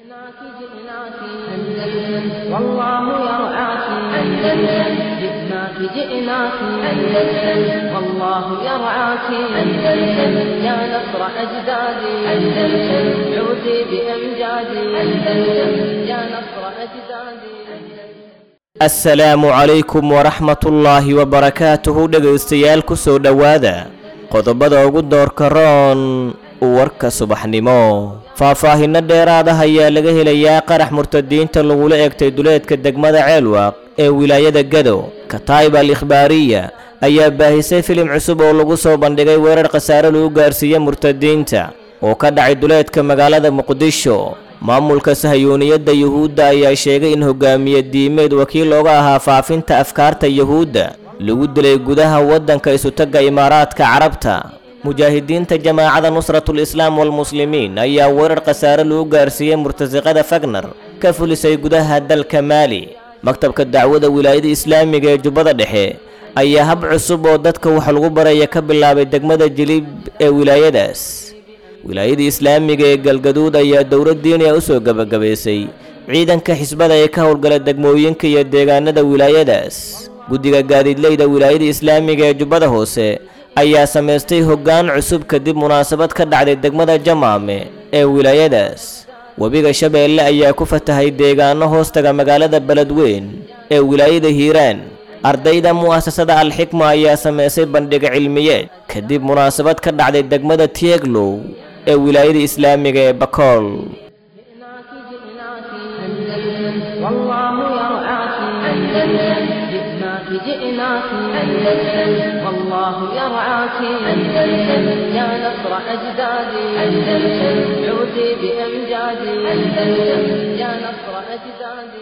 جئناك جئناك أندلس والله يرعاك أندلس جئناك جئناك أندلس والله يرعاك أندلس يا نصر أجدادي أندلس عودي بأمجادي أندلس يا نصر أجدادي asalaamu calaykum waraxmatullaahi wabarakaatuhu dhegaystayaal ku soo dhowaada qodobada ugu doorka roon warka subaxnimo faahfaahinno dheeraada ayaa laga helayaa qarax murtadiinta lagula eegtay duleedka degmada ceelwaaq ee wilaayada gado kataib al ikhbaariya ayaa baahisay filim cusub oo lagu soo bandhigay weerar khasaare lagu gaarsiiye murtadiinta oo ka dhacay duleedka magaalada muqdisho maamulka sahayuuniyadda yuhuudda ayaa sheegay in hogaamiye diimeed wakiil looga ahaa faafinta afkaarta yuhuudda lagu dilay gudaha waddanka isutagga imaaraadka carabta mujaahidiinta jamaacada nusratul islaam walmuslimiin ayaa weerar khasaare lagu gaarsiiyey murtasiqada fagner ka fulisay gudaha dalka maali maktabka dacwada wilaayada islaamiga ee jubbada dhexe ayaa hab cusub oo dadka wax lagu baraya ka bilaabay degmada jilib ee wilaayadaas wilaayada islaamiga ee galgaduud ayaa dowlad diiniya u soo gebagabaysay ciidanka xisbada ee ka howlgala degmooyinka iyo deegaanada wilaayadaas guddiga gaadiidleyda wilaayada islaamiga ee jubbada hoose ayaa samaystay hoggaan cusub kadib munaasabad ka dhacday degmada jamaame ee wilaayadaas webiga shabeelle ayaa ku fatahay deegaano hoostaga magaalada beledweyn ee wilaayada hiiraan ardayda mu'asasada alxikma ayaa samaysay bandhiga cilmiyeed kadib munaasabad ka dhacday degmada tieglow ee wilaayada islaamiga ee bakool جئناك جئناك أندلس والله يرعاك أندلس جئناك جئناك أندلس والله يرعاك أندلس يا نصر أجدادي أندلس عودي بأمجادي أندلس يا نصر أجدادي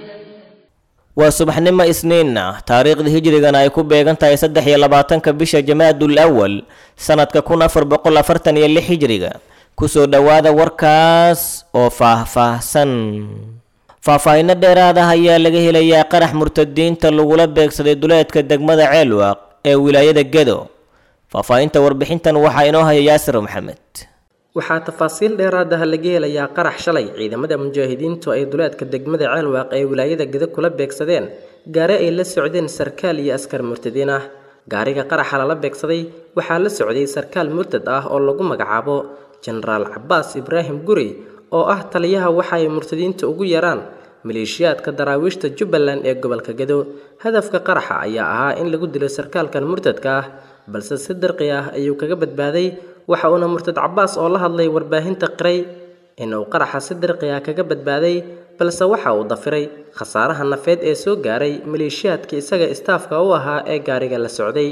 waa subaxnimo isniinna taariikhda hijrigana ay ku beegan tahay saddex iyo labaatanka bisha jamaadul awal sannadka kun afar boqol afartan iyo lix hijriga kusoo dhowaada warkaas oo faahfaahsan faahfaahinno dheeraad ah ayaa laga helayaa qarax murtadiinta lagula beegsaday duleedka degmada ceelwaaq ee wilaayada gedo faahfaahinta warbixintan waxaa inoo haya yaasir maxamed waxaa tafaasiil dheeraad ah laga helayaa qarax shalay ciidamada mujaahidiintu ay duleedka degmada ceelwaaq ee wilaayada geda kula beegsadeen gaari ay la socdeen sarkaal iyo askar murtadiin ah gaariga qaraxa lala beegsaday waxaa la socday sarkaal murtad ah oo lagu magacaabo jenaraal cabaas ibraahim guri oo ah taliyaha waxa ay murtadiinta ugu yaraan maleeshiyaadka daraawiishta jubbaland ee gobolka gedo hadafka qaraxa ayaa ahaa in lagu dilo sarkaalkan murtadka ah balse si dirqi ah ayuu kaga badbaaday waxa uuna murtad cabaas oo la hadlay warbaahinta qiray inuu qaraxa si dirqi ah kaga badbaaday balse waxa uu dafiray khasaaraha nafeed ee soo gaaray maleeshiyaadka isaga istaafka u ahaa ee gaariga la socday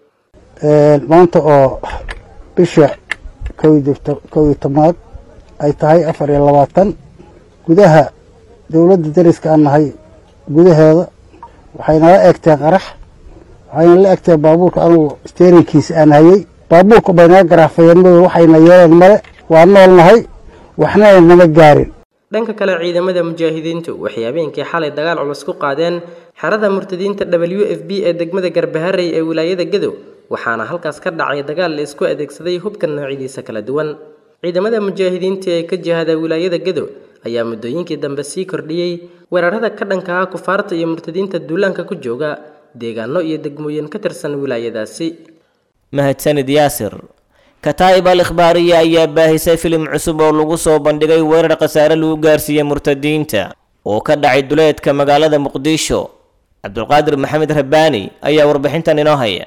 maanta oo bisha kow iyo tobnaad ay tahay afar iyo labaatan gudaha dowladda dariska aan nahay gudaheeda waxaynala eegteen qarax waxayna la egteen baabuurka anugu steerinkiisa aan hayey baabuurka bay naga garaafayeen mado waxayna yeeleen male waa nool nahay waxna nama gaarin dhanka kale ciidamada mujaahidiintu waxay habeenkii xalay dagaal culus ku qaadeen xerada murtadiinta w f b ee degmada garbaharey ee wilaayada gadow waxaana halkaas ka dhacay dagaal la isku adeegsaday hubka noocyadiisa kala duwan ciidamada mujaahidiinta ee ka jihada wilaayada gadow ayaa muddooyinkii dambe sii kordhiyey weerarada ka dhanka ah kufaarta iyo murtadiinta duulaanka ku jooga deegaano iyo degmooyin ka tirsan wilaayadaasi mahadsanid yaasir kataa'ib al ikhbaariya ayaa baahisay filim cusub oo lagu soo bandhigay weerar khasaare lagu gaarsiiyey murtadiinta oo ka dhacay duleedka magaalada muqdisho cabdulqaadir maxamed rabbaani ayaa warbixintan inoo haya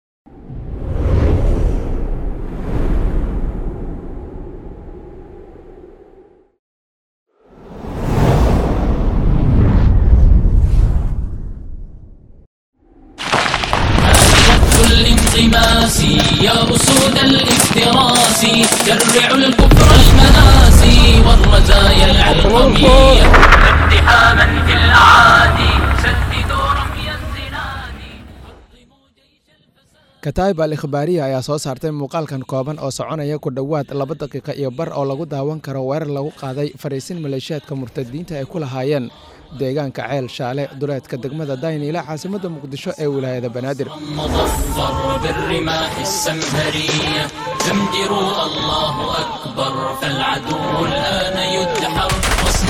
الانغماس يا أسود الافتراس جرعوا الكفر المناسي والرزايا العلقمية اقتحاما في الأعادي سددوا رمي الزناد kataib al ikhbaariya ayaa soo saartay muuqaalkan kooban oo soconaya ku dhowaad laba daqiiqa iyo bar oo lagu daawan karo weerar lagu qaaday fariisin maleeshiyaadka murtadiinta ay ku lahaayeen deegaanka ceel shaale duleedka degmada dayniile caasimadda muqdisho ee wilaayada banaadir مظفر بالرماح السمهرية زمجروا الله أكبر فالعدو الآن يدحر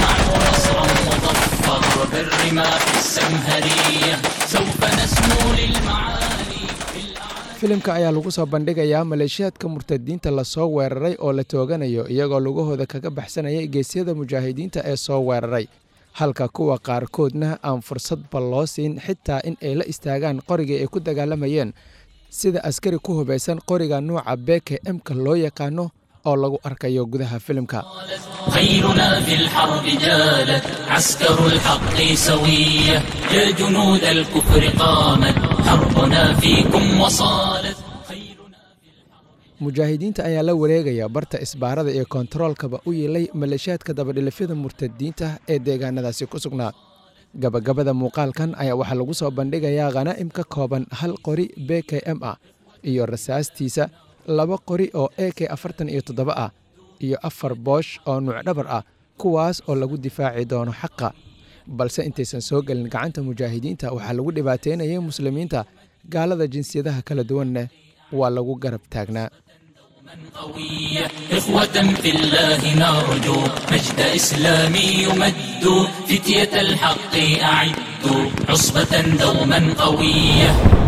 الرماح السمهرية سوف نسمو للمعالي filimka ayaa lagu soo bandhigayaa maleeshiyaadka murtadiinta lasoo weeraray oo la tooganayo iyagoo lugahooda kaga baxsanayay geesyada mujaahidiinta ee soo weeraray halka kuwa qaarkoodna aan fursadba loo siin xitaa in ay la istaagaan qorigii ay ku dagaalamayeen sida askari ku hubaysan qoriga nuuca beke emka loo yaqaano oo lagu arkayo gudaha filimka خيرنا في الحرب جالت عسكر الحق سوية يا جنود الكفر قامت حربنا فيكم وصالت خيرنا mujaahidiinta ayaa la wareegaya barta isbaarada iyo kontaroolkaba u yeelay maleeshiyaadka dabadhilifyada murtadiinta ee deegaanadaasi ku sugnaa gabagabada muuqaalkan ayaa waxaa lagu soo bandhigayaa khanaa'im ka kooban hal qori b k m ah iyo rasaastiisa laba qori oo e k afartan iyo toddoba ah iyo afar boosh oo nuucdhabar ah kuwaas oo lagu difaaci doono xaqa balse intaysan soo gelin gacanta mujaahidiinta waxaa lagu dhibaateynayay muslimiinta gaalada jinsiyadaha kala duwanna waa lagu garab taagnaa قوية إخوة في الله نرجو مجد إسلامي يمد فتية الحق أعدوا عصبة دوما قوية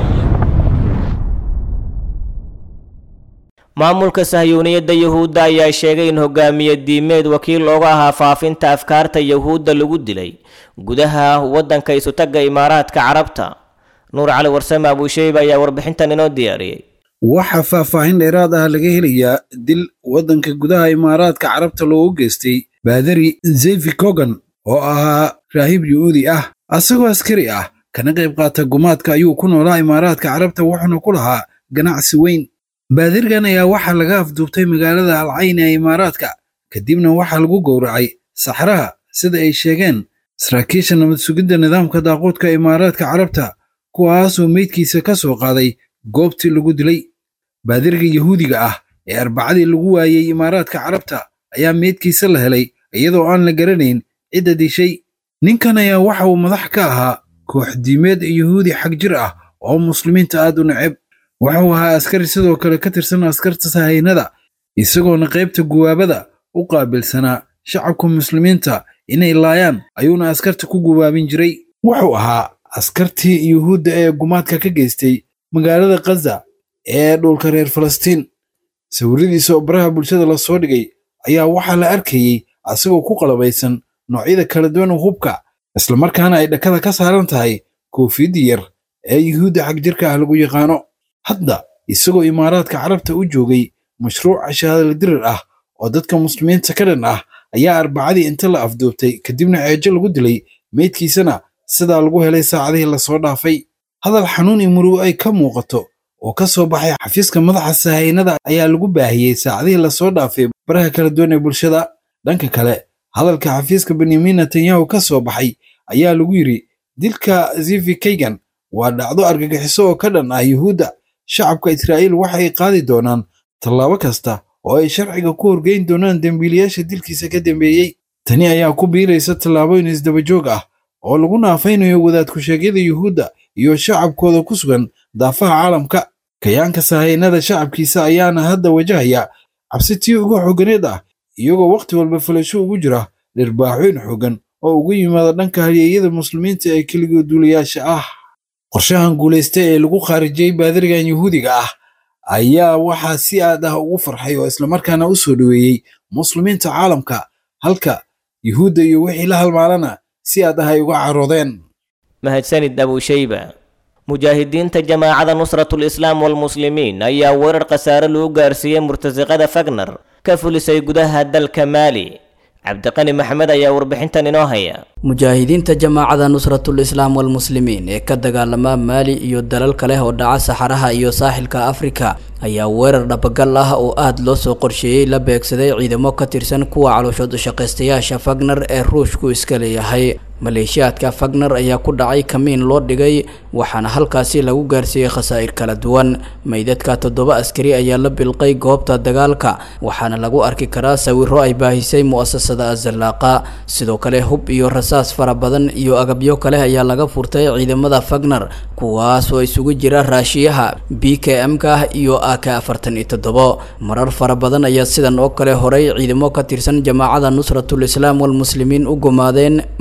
maamulka sahyuuniyadda yuhuudda ayaa sheegay in hogaamiye diimeed wakiil looga ahaa faafinta afkaarta yuhuudda lagu dilay gudaha waddanka isutagga imaaraadka carabta nuur cali warsame abuusheyba ayaa warbixintan inoo diyaariyey waxaa faahfaahin dheeraad ah laga helayaa dil waddanka gudaha imaaraadka carabta loogu geystay baadari zefi kogan oo ahaa raahib yuhuudi ah asagoo askari ah kana qayb qaata gumaadka ayuu ku noolaa imaaraadka carabta wuxuuna ku lahaa ganacsi weyn baadirgan ayaa waxaa laga afduubtay magaalada alcayn ee imaaraadka kadibna waxaa lagu gowracay saxraha sida ay sheegeen saraakiisha nabad sugidda nidaamka daaquudka imaaraadka carabta kuwaasoo meydkiisa ka soo qaaday goobtii lagu dilay baadirga yuhuudiga ah ee arbacadii lagu waayey imaaraadka carabta ayaa meydkiisa la helay iyadoo aan la garanayn cidda dishay ninkan ayaa waxa uu madax ka ahaa koox diimeed yuhuudi xag jir ah oo muslimiinta aad u neceb wuxuu ahaa askari sidoo kale ka tirsan askarta sahaynada isagoona qaybta guwaabada u qaabilsanaa shacabka muslimiinta inay laayaan ayuuna askarta ku guwaabin jiray wuxuu ahaa askartii yuhuudda ee gumaadka ka geystay magaalada khaza ee dhulka reer falastiin sawiradiisa oo baraha bulshada la soo dhigay ayaa waxaa la arkayey asagoo ku qalabaysan noocyada kala duwan hubka islamarkaana ay dhakada ka saaran tahay koofiyadii yar ee yuhuudda xagjirka ah lagu yaqaano hadda isagoo imaaraadka carabta u joogay mashruuca shahaadala dirir ah oo dadka muslimiinta ka dhan ah ayaa arbacadii inta la afduubtay kadibna ceejo lagu dilay meydkiisana sidaa lagu helay saacadihii lasoo dhaafay hadal xanuun iyo murugo ay ka muuqato oo ka soo baxay xafiiska madaxa sahaynada ayaa lagu baahiyey saacadihii lasoo dhaafay baraha kala duwan ee bulshada dhanka kale hadalka xafiiska benyamin netanyahu ka soo baxay ayaa lagu yidhi dilka zivi kaygan waa dhacdo argagixiso oo ka dhan ah yuhuudda shacabka israa'iil waxay qaadi doonaan tallaabo kasta oo ay sharciga ku horgeyn doonaan dembiilayaasha dilkiisa ka dambeeyey tani ayaa ku biiraysa tallaabooyin isdabajoog ah oo lagu naafaynayo wadaadku-sheegyada yuhuudda iyo shacabkooda ku sugan daafaha caalamka kayaanka sahaynada shacabkiisa ayaana hadda wajahaya cabsi tii ugu xooganeed ah iyagoo wakhti walba falasho ugu jira dhirbaaxooyn xoogan oo ugu yimaada dhanka halyeeyada muslimiinta ee keligood duulayaasha ah qorshahan guulaysta ee lagu khaarijiyey baadirigan yuhuudiga ah ayaa waxaa si aad ah ugu farxay oo islamarkaana u soo dhoweeyey muslimiinta caalamka halka yuhuudda iyo wixii la halmaalana si aad ah ay uga caroodeen mahadsanid abuusheyba mujaahidiinta jamaacada nusratul islaam walmuslimiin ayaa weerar khasaare lagu gaarsiiyey murtasiqada fagner ka fulisay gudaha dalka maali cabdiqani maxamed ayaa warbixintan inoo haya mujaahidiinta jamaacada nusratul islaam walmuslimiin ee ka dagaalama maali iyo dalal kale oo dhaca saxaraha iyo saaxilka afrika ayaa weerar dhabagal ah oo aada loo soo qorsheeyey la beegsaday ciidamo ka tirsan kuwa calooshood ushaqaystayaasha fagner ee ruushku iska leeyahay maleeshiyaadka fagner ayaa ku dhacay kamiin loo dhigay waxaana halkaasi lagu gaarsiiyey khasaa'ir kala duwan meydadka toddoba askari ayaa la bilqay goobta dagaalka waxaana lagu arki karaa sawiro ay baahisay mu'asasada azallaaqa sidoo kale hub iyo rasaas fara badan iyo agabyo kale ayaa laga furtay ciidamada fagner kuwaas oo isugu jira raashiyaha b k m-ka iyo a k afartan iyo toddobo marar fara badan ayaa sidan oo kale horay ciidamo ka tirsan jamaacada nusratul islaam walmuslimiin u gumaadeen maleeshiya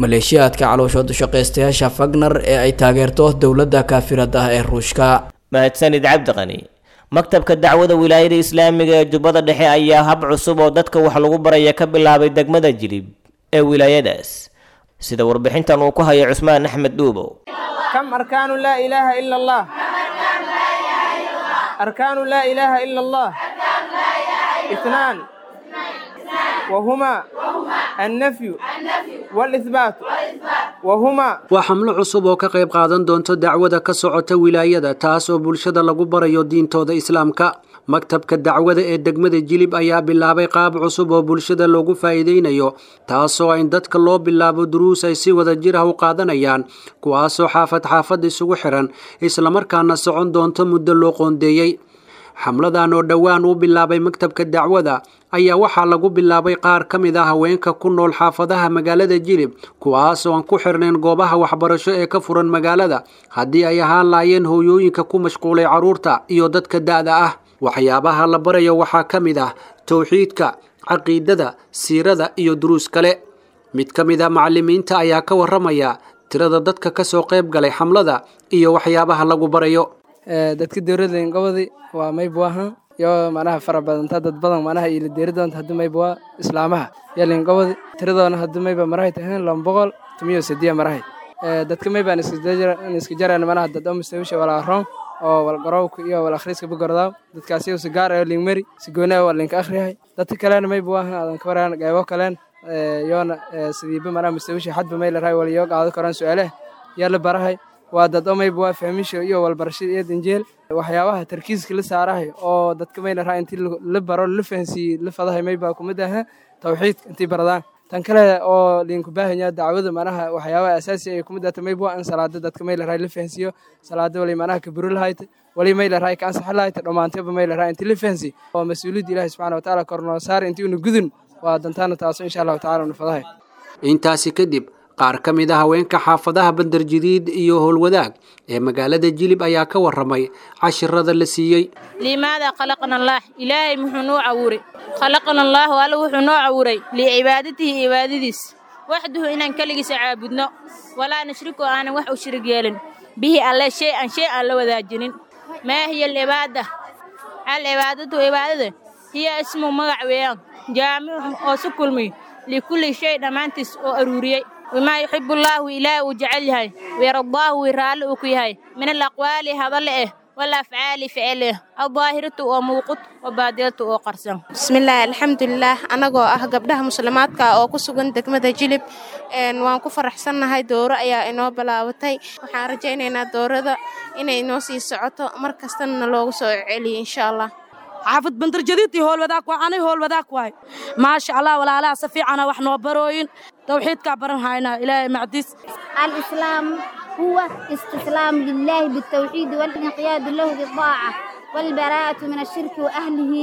maleeshiyaadka calooshood shaqaystayaasha fagner ee ay taageerto dowladda kaafirada ah ee ruushka mahadsanid cabdiqani maktabka dacwada wilaayada islaamiga ee jubbada dhexe ayaa hab cusub oo dadka wax lagu baraya ka bilaabay degmada jilib ee wilaayadaas sida warbixintan uu ku hayo cusmaan axmed dhuubow كم أركان لا إله إلا الله أركان لا إله إلا الله اثنان وهما النفي والإثبات وهما waa xamlo cusub oo ka qayb qaadan doonto dacwada ka socota wilaayada taas oo bulshada lagu barayo diintooda islaamka maktabka dacwada ee degmada jilib ayaa bilaabay qaab cusub oo bulshada loogu faa'iideynayo taasoo in dadka loo bilaabo duruus ay si wada jir ah u qaadanayaan kuwaasoo xaafad xaafad isugu xiran islamarkaana socon doonto muddo loo qoondeeyey xamladan oo dhowaan uu bilaabay maktabka dacwada ayaa waxaa lagu bilaabay qaar ka mid ah haweenka ku nool xaafadaha magaalada jilib kuwaas oo aan ku xirnayn goobaha waxbarasho ee ka furan magaalada haddii ay ahaan laayeen hooyooyinka ku mashquulay carruurta iyo dadka da'da ah waxyaabaha la barayo waxaa ka mid ah towxiidka caqiidada siirada iyo duruus kale mid ka mid a macallimiinta ayaa ka warramaya tirada dadka ka soo qayb galay xamlada iyo waxyaabaha lagu barayo dadka dowladda ingobadi waa maybuahan iyo manaha fara badanta dad badan manaha ila deeri doonta hadii maybua islaamaha iyo lingobadi tiradoona hadii mayba marahay tahayn lama boqol tumiyo sidiya marahay dadka maybaan iska jaraan manaha dad oo mustawisha walaa roon oo walgarowka iyo wal akhriiska bugordaaw dadkaasi si gaar ah linkmari si gooni ah waa linka akhriyahay dadka kalena maybuahan aadan ka waraan qaybo kaleen yoona sidiiba manaha mustawisha xadba may larahay wala yoo qaado karaan su-aalaha yaa la barahay waa dad omayba waa fahmisha iyo walbarashada iyo danjeel waxyaabaha tarkiiska la saarahay oo dadka maylaraa intii la baro la fahansiiyey la fadahay mayba kumid aha tawxiidka intii baradaan tan kale oo liinku baahanya dacwada manaha waxyaabaha asaasi ay kumid ahta mayba in salaada dadka maylaraa la fahansiiyo salaada wali manaha kaburo lahayta wali maylaraa ka ansaxa lahayta dhammaantaba maylaraa intii la fahansiiy oo mas-uuliyadda ilaahi subxana watacaala kornoo saar intii una gudun waa dantaana taaso insha allahu tacala una fadahay intaasi kadib qaar ka mid a haweenka xaafadaha bandarjadiid iyo howlwadaag ee magaalada jilib ayaa ka warramay cashirada la siiyey limaada khalaqna allaah ilaahay muxuu noo cawuray khalaqna allaahu alla wuxuu noo cawuray licibaadatihi cibaadadiis waxduhu inaan keligiisa caabudno walaa nushriku aanan wax u shirig yeelin bihi alle shay an shay aan la wadaajinin maa hiya alcibaada alcibaadatu cibaadada hiya ismu magac weeyaan jaamicun oo su kulmiy likulli shay dhammaantiis oo aruuriyey wamaa yuxibu allaahu ilaahi uu jecel yahay wayardaahu wii raalli uu ku yahay min alaqwaali hadalle eh walafcaali ficil eh aldaahiratu oo muuqud wabaadilatu oo qarsan bismillaahi alxamdulilaah annagoo ah gabdhaha muslimaadka oo ku sugan degmada jilib waan ku faraxsannahay dooro ayaa inoo bilaabatay waxaan rajaynaynaa doorada inay inoo sii socoto mar kastana loogu soo celiyo insha allah xaafid bandarjadiidii howlwadaag waa anay howlwadaag waay maasha allah walaalaha si fiicana wax noo barooyin tawxiidkaa baran haynaa ilaahay macdiis الإسلام هو استسلام لله بالتوحيد والانقياد له بالطاعة والبراءة من الشرك وأهله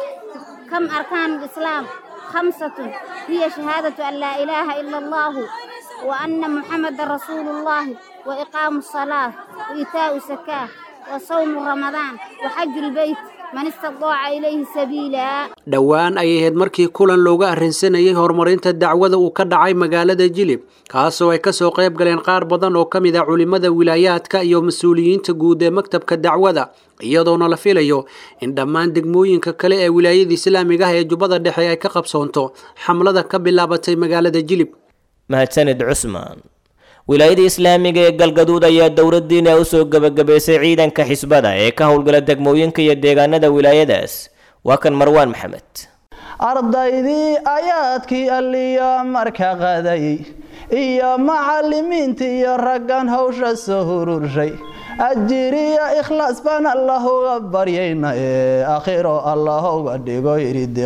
كم أركان الإسلام خمسة هي شهادة أن لا إله إلا الله وأن محمد رسول الله وإقام الصلاة وإيتاء الزكاة وصوم رمضان وحج البيت man istadaaca ilayhi sabiila dhowaan ayay ahayd markii kulan looga arrinsanayay horumarinta dacwada uu ka dhacay magaalada jilib kaasoo ay kasoo qayb galeen qaar badan oo ka mid ah culimmada wilaayaadka iyo mas-uuliyiinta guud ee maktabka dacwada iyadoona la filayo in dhammaan degmooyinka kale ee wilaayada islaamiga ah ee jubbada dhexe ay ka qabsoonto xamlada ka bilaabatay magaalada jilib mahadsanid cusmaan wilaayada islaamiga ee galgaduud ayaa dowladdiina u soo gebagabaysay ciidanka xisbada ee ka howlgala degmooyinka iyo deegaanada wilaayadaas waa kan marwaan maxamed ardaydii ayaadkii alliyo marka qaday iyo macallimiinta iyo raggan hawsha soo hururshay ajiriyo ikhlaas baan allah uga baryayna ee akhiro allah uga dhigo iridi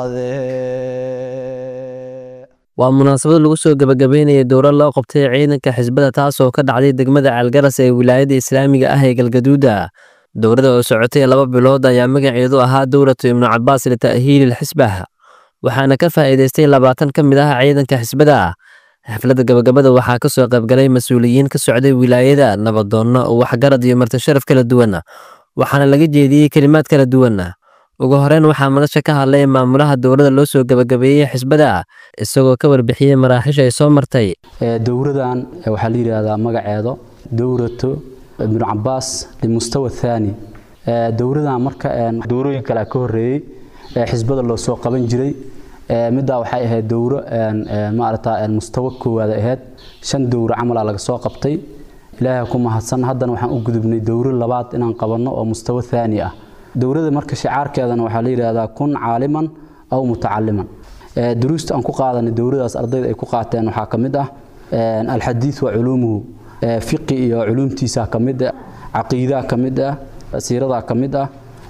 khayradee waa munaasabad lagu soo gebagabeynaya dowlad loo qabtay ciidanka xisbada taasoo ka dhacday degmada ceelgaras ee wilaayada islaamiga ah ee galgaduuda dowladda oo socotay laba bilood ayaa magaceedu ahaa dowlatu ibnu cabaas lita'hiilil xisbah waxaana ka faa'iidaystay labaatan ka mid ah ciidanka xisbada xafladda gabagabada waxaa ka soo qaybgalay mas-uuliyiin ka socday wilaayada nabadoonno waxgarad iyo martisharaf kala duwan waxaana laga jeediyey kelimaad kala duwan ugu horeyn waxaa madasha ka hadlay maamulaha dowladda loo soo gebagabeeyey xisbada isagoo ka warbixiyey maraaxiisha ay soo martay dowradan waxaa la yidhaahdaa magaceedo dowrato ibnu cabaas limustawa thaani dowradan marka dowrooyin kale ka horeeyey xisbada loo soo qaban jiray middaa waxay ahayd dowro maarata mustawa koowaad ahayd shan dowro camala laga soo qabtay ilaahay ku mahadsan haddana waxaan u gudubnay dowro labaad inaan qabanno oo mustawa thaani ah dowrada marka shicaarkeedana waxaa la yidhaahdaa kun caaliman aw mutacaliman duruusta aan ku qaadanay dowradaas ardayda ay ku qaateen waxaa ka mid ah alxadiid wa culuumuhu fiqi iyo culuumtiisa ka mid ah caqiidaa ka mid ah siiradaa ka mid ah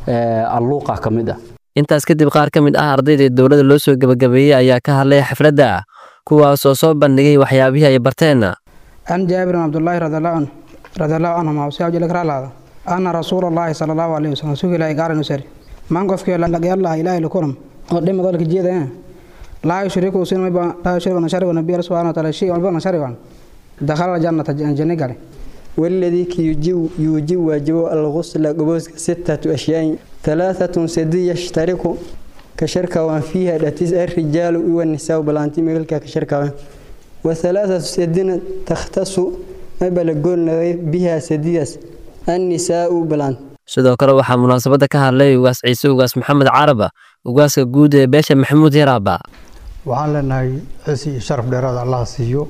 alluuqa ka mid ah intaas kadib qaar ka mid ah ardayda dowladda loo soo gebagabeeyey ayaa ka hadlay xafladda kuwaasoo soo bandhigay waxyaabihii ay barteen عن جابر بن عبد الله رضي الله عنه رضي الله عنهما وسيا جل كرا هذا أن رسول الله صلى الله عليه وسلم سئل إلى قال نسري من قف كي لقي الله إله لكرم قدم ذلك جيدا لا يشرك سين لا يشرك نشرك النبي سبحانه وتعالى شيء ولا نشرك دخل الجنة جنة قال والذي يجيب يجيب واجب الغسل قبوس ستة أشياء ثلاثة سدي يشترك كشركة وان فيها دتيز الرجال والنساء بلانتي ملكا كشركة وان وثلاثة سدين تختص ما بلغون بها سديس النساء بلان sidoo kale waxaa munaasabadda ka hadlay ugaas ciise ugaas maxamed caraba ugaaska guud ee beesha maxamuud yaraaba waxaan leenahay cisi iyo sharaf dheeraada allah siiyo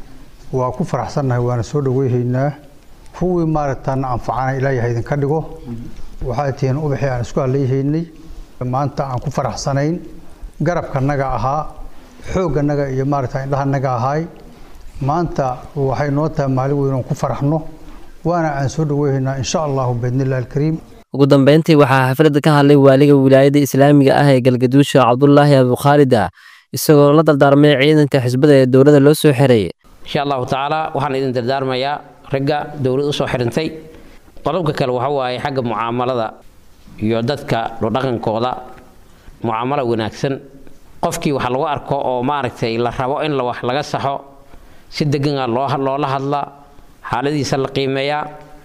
waa ku faraxsannahay waana soo dhaweyhaynaa kuwii maaragtaan anfacana ilaahay ha idinka dhigo waxay tihiin ubaxii aan isku hadlayhaynay maanta aan ku faraxsanayn garabkanaga ahaa xoogganaga iyo maaragta indhahanaga ahaay maanta waxay noo tahay maalin weyn oon ku faraxno waana aan soo dhaweyhaynaa insha allahu biidnillahi alkariim ugu dambeyntii waxaa xafladda ka hadlay waaliga wilaayadda islaamiga ah ee galgaduusha cabdulaahi abukhaalida isagoo la dardaarmay ciidanka xisbada ee dowladda loo soo xiray insha allahu tacaala waxaan idin dardaarmayaa ragga dowlad usoo xirintay qodobka kale waxa waaye xagga mucaamalada iyo dadka dhaqankooda mucaamalo wanaagsan qofkii wax lagu arko oo maaragtay la rabo in wax laga saxo si degan loola hadla xaaladiisa la qiimeeyaa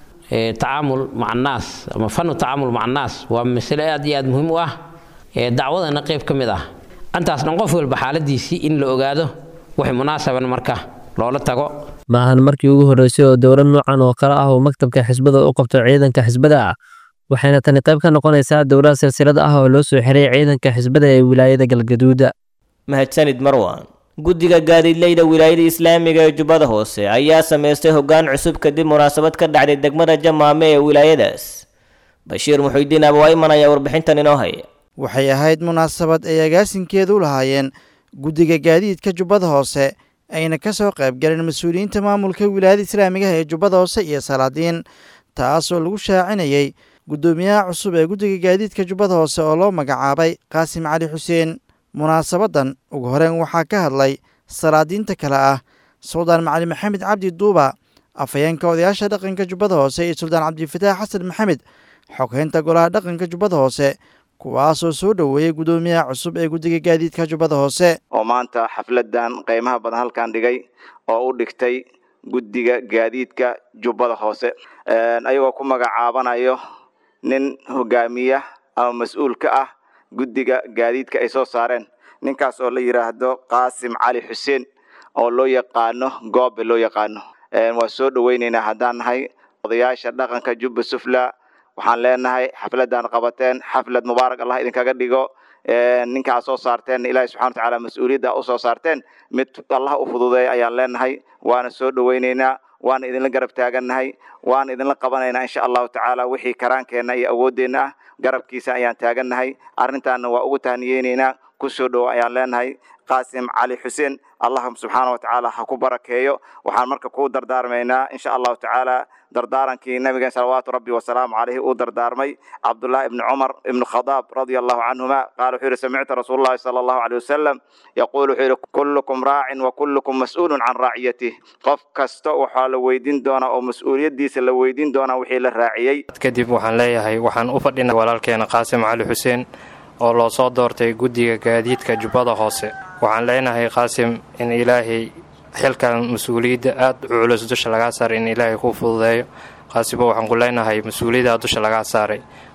tacaamul maca annaas ama fanu tacaamul maca annaas waa masale aad iyo aad muhiim u ah dacwadana qayb ka mid ah intaas dhan qof walba xaaladiisii in la ogaado wixii munaasaban marka loola tago maahan markii ugu horreysay oo dowlad noocan oo kale ah uu maktabka xisbada u qabto ciidanka xisbada waxayna tani qayb ka noqonaysaa dowlad silsilad ah oo loo soo xiray ciidanka xisbada ee wilaayada galgaduuda mahadsanid marwan guddiga gaadiidleyda wilaayada islaamiga ee jubbada hoose ayaa samaystay hoggaan cusub kadib munaasabad ka dhacday degmada jamaame ee wilaayadaas bashiir muxuudiin abawayman ayaa warbixintan inoo haya waxay ahayd munaasabad ay agaasinkeedu u lahaayeen guddiga gaadiidka jubbada hoose ayna ka soo qayb galeen mas-uuliyiinta maamulka wilaayada islaamiga ee jubbada hoose iyo salaadiin taasoo lagu shaacinayay guddoomiyaha cusub ee guddiga gaadiidka jubbada hoose oo loo magacaabay qaasim cali xuseen munaasabadan ugu horeyn waxaa ka hadlay salaadiinta kale ah suldaan macali maxamed cabdi duuba afhayeenka odayaasha dhaqanka jubbada hoose iyo suldaan cabdifataax xasan maxamed xoghaynta golaha dhaqanka jubbada hoose kuwaasoo soo dhoweeyey guddoomiyaha cusub ee guddiga gaadiidka jubbada hoose oo maanta xafladan qiimaha badan halkan dhigay oo u dhigtay guddiga gaadiidka jubbada hoose ayagoo ku magacaabanayo nin hogaamiya ama mas-uul ka ah guddiga gaadiidka ay soo saareen ninkaas oo la yidhaahdo qaasim cali xuseen oo loo yaqaano goobe loo yaqaano waa soo dhoweyneynaa haddaan nahay odayaasha dhaqanka jubba sufla waxaan leenahay xafladan qabateen xaflad mubaarak allah idinkaga dhigo ninkaa soo saarteen ilaahi subxana watacaala mas-uuliyadda usoo saarteen mid allah u fududeeya ayaan leenahay waana soo dhoweyneynaa waana idinla garab taagannahay waana idinla qabanaynaa insha allahu tacaala wixii karaankeenna iyo awooddeenna ah garabkiisa ayaan taagannahay arrintaana waa ugu tahniyeyneynaa kusoo dhowo ayaan leenahay qaasim cali xuseen allah subxaana wa tacaala ha ku barakeeyo waxaan marka kuu dardaarmaynaa insha allahu tacaala dardaarankii nabigeen salawaatu rabbi wasalaamu caleyhi uu dardaarmay cabdullahi ibni cumar ibni khadaab radia allahu canhuma qaala wuxuu yihi samictu rasuul llahi sala allahu aleyh wasalam yaquul wuxuu yihi kullukum raacin wa kullukum mas-uulun can raaciyatih qof kasta waxaa la weydiin doonaa oo mas-uuliyaddiisa la weydiin doonaa wixii la raaciyey kadib waxaan leeyahay waxaan u fadhinay walaalkeena qaasim cali xuseen oo loo soo doortay guddiga gaadiidka jubbada hoose waxaan leenahay qaasim in ilaahay xilkan mas-uuliyadda aad u culus dusha lagaa saaray in ilaahay kuu fududeeyo qaasibo waxaan ku leenahay mas-uuliyaddaa dusha lagaa saaray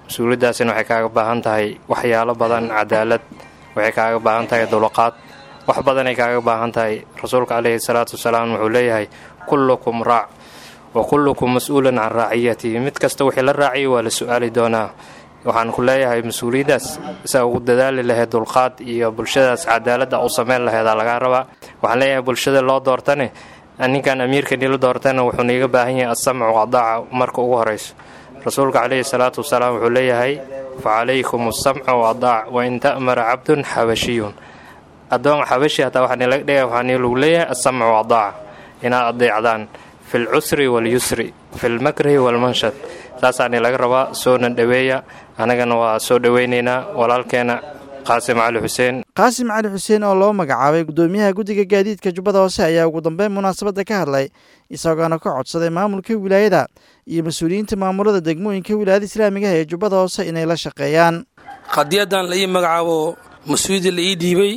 mas-uuliyaddaasina waxay kaaga baahan tahay waxyaalo badan cadaalad waxay kaaga baahan tahay dulqaad wax badanay kaaga baahan tahay rasuulka caleyhi salaatu wasalaam wuxuu leeyahay kullukum raac wa kullukum mas-uulan can raaciyatihi mid kasta wixii la raaciyay waa la su-aali doonaa waxaan ku leeyahay mas-uuliyaddaas saa ugu dadaali lahayd dulqaad iyo bulshadaas cadaaladda u sameyn laheedaa lagaa rabaa waxaan leeyahay bulshada loo doortane ninkan amiirka nila doortana wuxuu niiga baahan yahay asamcu qadaaca marka ugu horayso rasuulka caleyhi salaatu wasalaam wuxuu leeyahay fa calaykum asamcu wadaac wain ta'mara cabdun xabashiyun addoon xabashi hataa waxaa nilaga dhigaya waxaa nilagu leeyahay asamcu wadaaca inaad adeecdaan fi lcusri walyusri fi lmakrahi walmanshad saasaa nilaga rabaa soona dhoweeya annagana waa soo dhoweynaynaa walaalkeena qaasim cali xuseen qaasim cali xuseen oo loo magacaabay guddoomiyaha guddiga gaadiidka jubbada hoose ayaa ugu dambeyn munaasabadda ka hadlay isagoona ka codsaday maamulka wilaayada iyo mas-uuliyiinta maamulada degmooyinka wilaayada islaamigaha ee jubbada hoose inay la shaqeeyaan qadiyadan la ii magacaabo mas-uuliyadda la ii dhiibay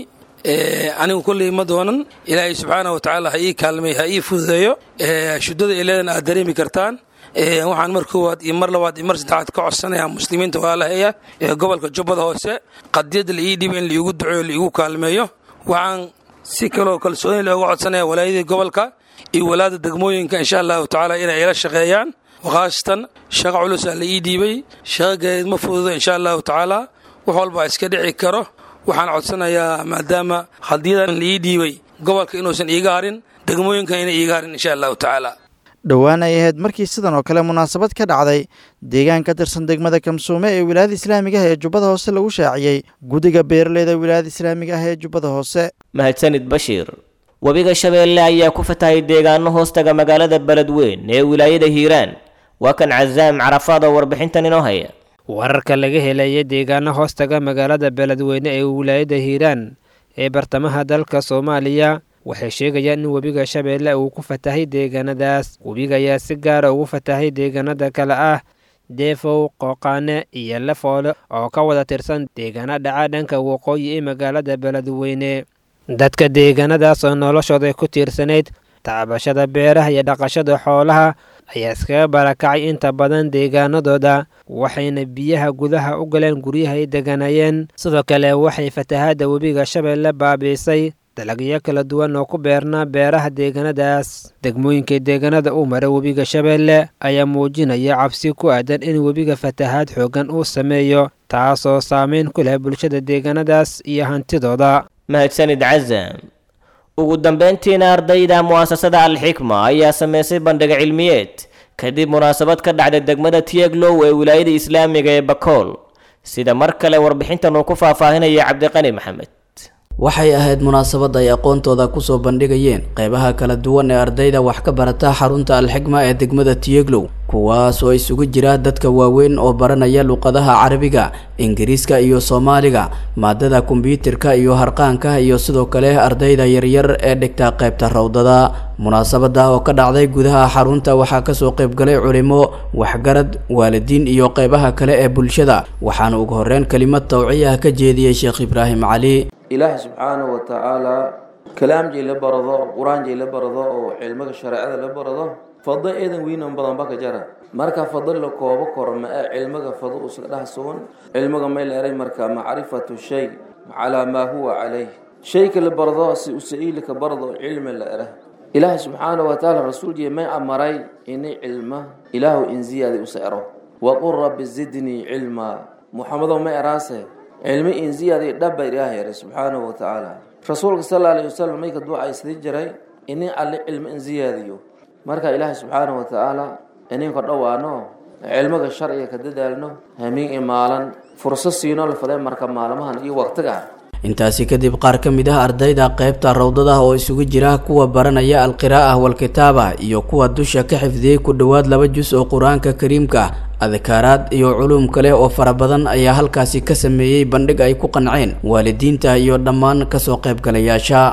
anigu kolley ma doonan ilaahay subxaana wa tacaala ha ii kaalmay ha ii fududeeyo shuddada ileedan aad dareemi kartaan waxaan mar koowaad iyo mar labaad iyo mar saddexaad ka codsanayaa muslimiinta walaalaheeya ee gobolka jubbada hoose qadiyadda la ii dhiibay in laiigu duceeyo laiigu kaalmeeyo waxaan si kaloo kalsooni looga codsanaya walaayadii gobolka iyo walaada degmooyinka insha allahu tacaala inay ila shaqeeyaan khaasatan shaqo culusaa la ii dhiibay shaqo gareed ma fududo insha allahu tacaala wax walbaa iska dhici karo waxaan codsanayaa maadaama qadiyadan la ii dhiibay gobolka inuusan iiga harin degmooyinkan inay iiga harin insha allahu tacaala dhowaan ay ahayd markii sidan oo kale munaasabad ka dhacday deegaan ka tirsan degmada kamsuume ee wilaayada islaamiga ah ee jubbada hoose lagu shaaciyey guddiga beeraleyda wilaayada islaamiga ah ee jubbada hoose mahadsanid bashiir webiga shabeelle ayaa ku fatahay deegaano hoostaga magaalada beledweyn ee wilaayada hiiraan waa kan casaam carafaad oo warbixintan inoo haya wararka laga helaya deegaano hoostaga magaalada beledweyne ee wilaayada hiiraan ee bartamaha dalka soomaaliya waxay sheegayaan in webiga shabeelle uu ku fatahay deegaanadaas webiga ayaa si gaara ugu fatahay deegaanada kale ah deefow qooqaane iyo lafoole oo ka wada tirsan deegaano dhaca dhanka waqooyi ee magaalada beledweyne dadka deegaanadaas oo noloshooda ku tiirsanayd tacbashada beeraha iyo dhaqashada xoolaha ayaa iskaga barakacay inta badan deegaanadooda waxayna biyaha gudaha u galeen guryaha ay deganayeen sidoo kale waxay fatahaadda webiga shabeelle baabiisay dalagyo kala duwan oo ku beernaa beeraha deegaanadaas degmooyinka deegaanada uu mara webiga shabeelle ayaa muujinaya cabsi ku aadan in webiga fatahaad xooggan uu sameeyo taasoo saameyn ku leh bulshada deegaanadaas iyo hantidooda mahadsanid cazam ugu dambeyntiina ardayda mu'asasada alxikma ayaa sameysay bandhig cilmiyeed kadib munaasabad ka dhacday degmada tieglow ee wilaayada islaamiga ee bakool sida mar kale warbixintan uu ku faahfaahinaya cabdiqani maxamed waxay ahayd munaasabad ay aqoontooda kusoo bandhigayeen qeybaha kala duwan ee ardayda wax ka barata xarunta alxikma ee degmada tiyeglow kuwaas oo isugu jira dadka waaweyn oo baranaya luqadaha carabiga ingiriiska iyo soomaaliga maadada kombyuutarka iyo harqaanka iyo sidoo kale ardayda yaryar ee dhigta qeybta rawdada munaasabada oo ka dhacday gudaha xarunta waxaa kasoo qeybgalay culimo waxgarad waalidiin iyo qeybaha kale ee bulshada waxaana ugu horeyn kelimad tawciya ka jeediyey sheekh ibraahim cali ilaahay subxaanahu wa tacaalaa kalaamjay la barado qur-aanjay la barado oo cilmiga shareecada la barado fado eedan weynan badan baka jara marka fado la koobo koro ma ee cilmiga fado usa dhah sugan cilmiga may la eray marka macrifatu shay calaa maa huwa calayh shayka la barado si usa'iilika barado cilmi la era ilaahay subxaanahu wa tacaala rasuulkii may amaray inay cilma ilaahu in ziyaadi usa ero waqul rabbi zidnii cilmaa muxamedow ma eraase cilmi in ziyaadi dhaba ilaahay eray subxaanahu wa tacaala rasuulka sal alla alayhi wasalam mayka duucaysdi jiray inay alle cilmi in ziyaadiyo marka ilaahay subxaanahu wa tacaala ininka dhowaano cilmiga sharciga ka dadaalno hamiin imaalan fursad siino la faday marka maalmahan iyo waqtiga intaasi kadib qaar ka mid ah ardayda qeybta rawdada oo isugu jira kuwa baranaya alqiraa'ah walkitaaba iyo kuwa dusha ka xifdiyey ku dhowaad laba jus oo qur-aanka kariimka adkaaraad iyo culuum kale oo fara badan ayaa halkaasi ka sameeyey bandhig ay ku qanceen waalidiinta iyo dhammaan kasoo qaybgalayaasha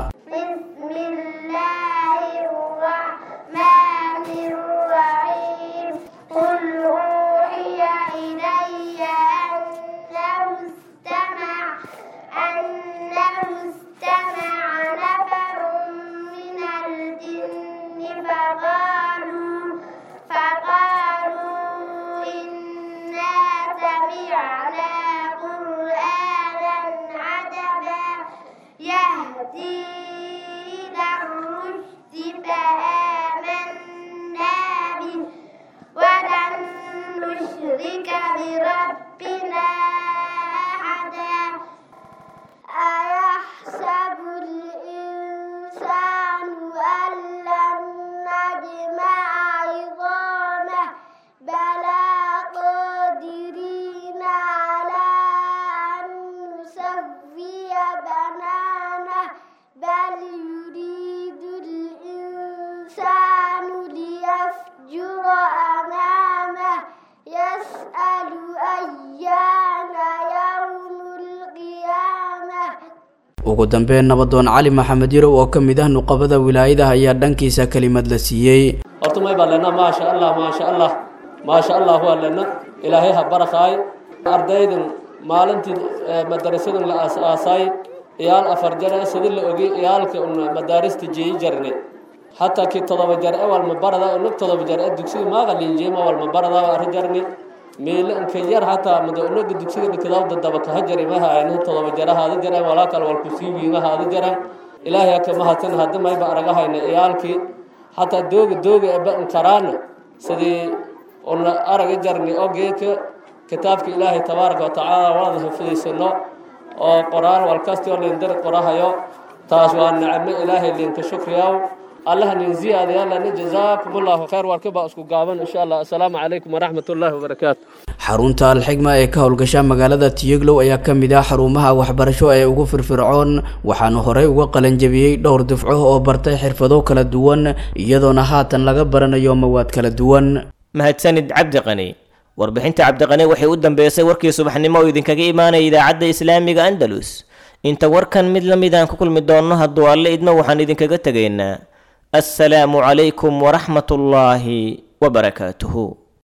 فقالوا إنا سمعنا يهدي إلى الرشد فآمنا به ولن نشرك بربنا أحدا أيحسب الإنسان أن لن نجمع عظامه بلى قادرين على أن نسوي بنانه بل يريد الإنسان ليفجر أمامه يسأل أيان يوم القيامة ugu dambeyn nabadoon cali maxamed yarow oo ka mid ah nuqabada wilaayadaha ayaa dhankiisa kelimad la siiyey horta may baa lena maasha allah maasha allah maasha allah waa lena ilaahay ha barakaay ardaydan maalintii madarasadan la aas-aasay iyaal afar jare sidii la ogay iyaalka un madaarista jeeyi jarne hataa kii todoba jar e walma barada unag todoba jar e dugsiga maaqalinjeema walma barada arri jarne meele inka yar hataa mada unaga dugsiga dhikadaawda daba kaha jari ma haayna todoba jara haada jareen walaa kale walku sii wiima haada jareen ilaahay haka mahadsan hadda mayba aragahayna iyaalkii hataa dooga dooga eba inkaraana sidii una araga jarni oo geedka kitaabka ilaahay tabaaraka watacaala waada hafidaysano oo qoraan walkasti oo lindari qorahayo taas waa nicmo ilaahay linka shukriyaw allah nin ziyaadayaalana jazaakum allahu khayr warkaba isku gaaban insha allah assalaamu calaykum waraxmat ullaahi wabarakaatu xarunta alxigma ee ka howlgasha magaalada tiyeglow ayaa ka mid ah xarumaha waxbarasho ee ugu firfircoon waxaana horey uga qalanjabiyey dhowr dufco oo bartay xirfado kala duwan iyadoona haatan laga baranayo mawaad kala duwan mahadsanid cabdiqani warbixinta cabdiqani waxay u dambeysay warkii subaxnimo oo idinkaga imaanaya idaacadda islaamiga andalus inta warkan mid la mid aan ku kulmi doonno hadduu alle idmo waxaan idinkaga tegaynaa assalaamu calaykum waraxmat ullaahi wabarakaatuhu